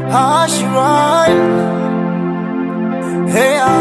how she ride. Hey, ah.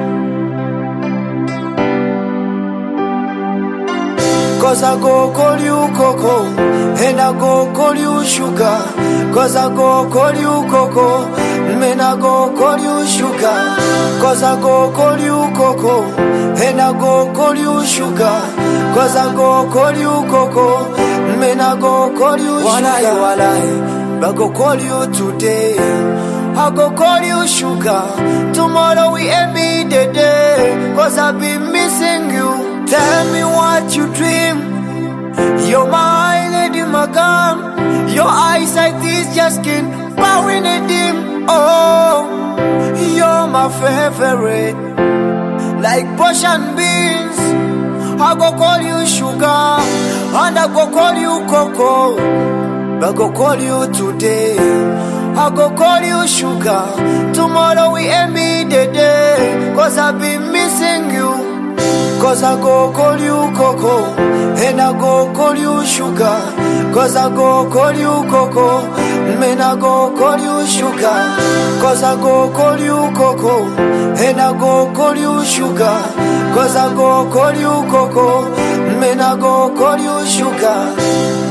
Cause I go call you Coco, and I go call you Sugar. Cause I go call you Coco, and I go call you Sugar. Cause I go call you Coco, and I go call you Sugar. Cause I go call you Coco, and I go call you Sugar. Walai, I go call you today. I go call you Sugar. Tomorrow we end me the day. Cause I've been missing you. Tell me what you dream. You're my lady, my gun. Your eyesight is just skin, bowing a dim. Oh, you're my favorite. Like bush and beans. I go call you sugar, and I go call you cocoa. I go call you today. I go call you sugar. Tomorrow we end me the day. Cause I've been missing you. Cause I go call you Coco And I go call you Sugar Cause I go call you Coco Man I go call you Sugar Cause I go call you Coco And I go call you Sugar Cause I go call you Coco Man I go call you Sugar